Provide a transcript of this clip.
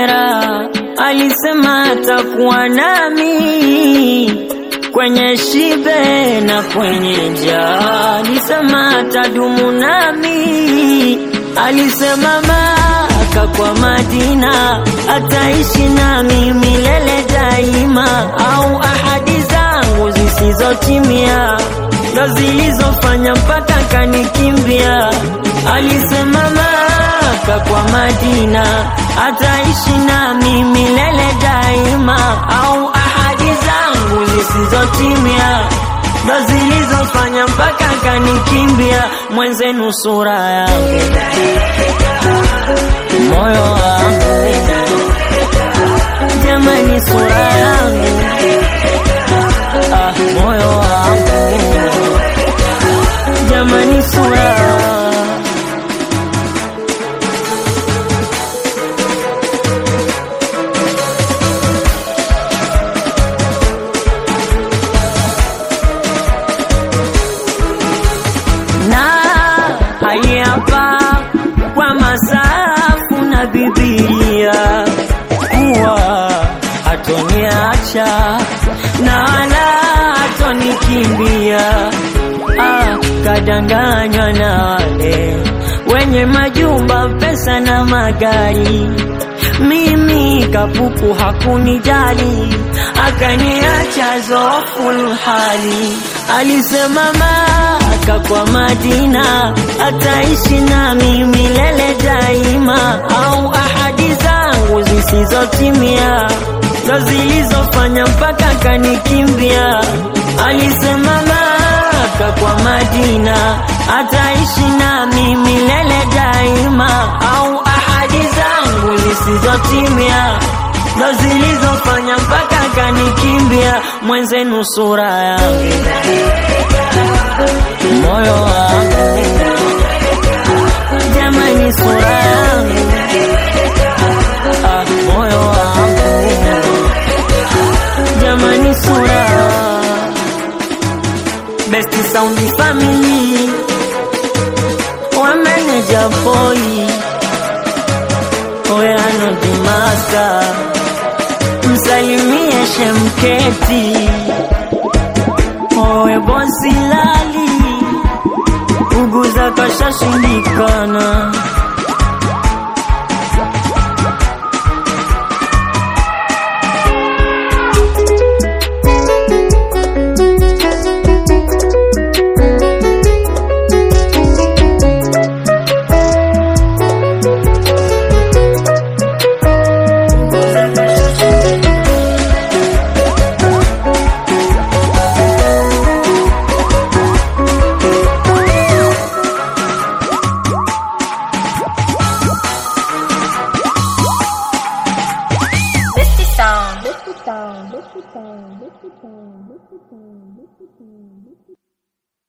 raha, alisema atakuwa nami kwenye shibe na kwenye njaa, alisema atadumu nami, alisema Maka kwa Madina ataishi nami milele daima, au ahadi zangu zisizotimia ndo zilizofanya mpaka kanikimbia. Alisema Maka kwa Madina ataishi nami milele daima, au ahadi zangu zisizotimia ndo zilizofanya mpaka kanikimbia. Mwenzenu sura yangu moyo wangu, jamani, sura yangu ah, moyo wangu jamani, sura na hapa kwa masafu na Biblia kuwa hatoniacha na wala hatonikimbia. Ah, kadanganywa na wale wenye majumba, pesa na magari, mimi kapuku hakunijali, akaniacha zoful hali. Alisema Maka kwa Madina ataishi nami milele daima, au ahadi zangu zisizotimia ndo zilizofanya mpaka kanikimbia. Alisema Maka kwa Madina ataishi nami milele daima, au ahadi zangu zisizotimia ndo zilizofanya mpaka kanikimbia. Mwenzenu sura yangu moyo wangu jamani, sura yangu ah, moyo wangu jamani, sura Best Sound Family wa manager boy Oyano Dimasta msalimie Shemketi owe bosi lali uguza kashashindikana Misty Sound. Misty Sound. Misty Sound. Misty Sound. Misty Sound. Misty Sound.